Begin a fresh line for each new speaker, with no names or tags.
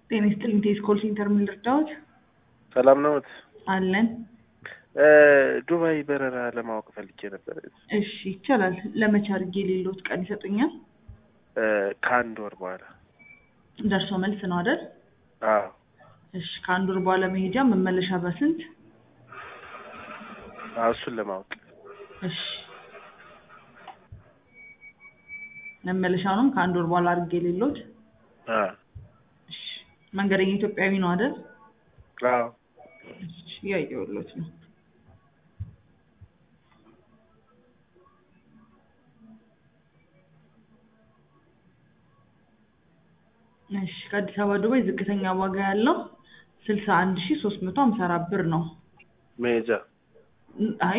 ጤና ይስጥልኝ ቴስኮል ሴንተር ምን ልርዳዎት?
ሰላም ነዎት?
አለን።
ዱባይ በረራ ለማወቅ ፈልጌ ነበር።
እሺ ይቻላል። ለመቼ አድርጌ የሌሎት ቀን ይሰጡኛል?
ከአንድ ወር በኋላ።
ደርሶ መልስ ነው አይደል?
አዎ
እሺ ከአንድ ወር በኋላ መሄጃ መመለሻ በስንት?
አዎ፣ እሱን ለማወቅ
እሺ መመለሻውንም ከአንድ ወር በኋላ አድርጌ የሌሎት?
አዎ
እሺ መንገደኛ ኢትዮጵያዊ ነው አይደል?
አዎ
እሺ እያየሁሎት ነው። እሺ ከአዲስ አበባ ዱባይ ዝቅተኛ ዋጋ ያለው ስልሳ አንድ ሺ ሶስት መቶ ሀምሳ አራት ብር ነው።
መሄጃ
አይ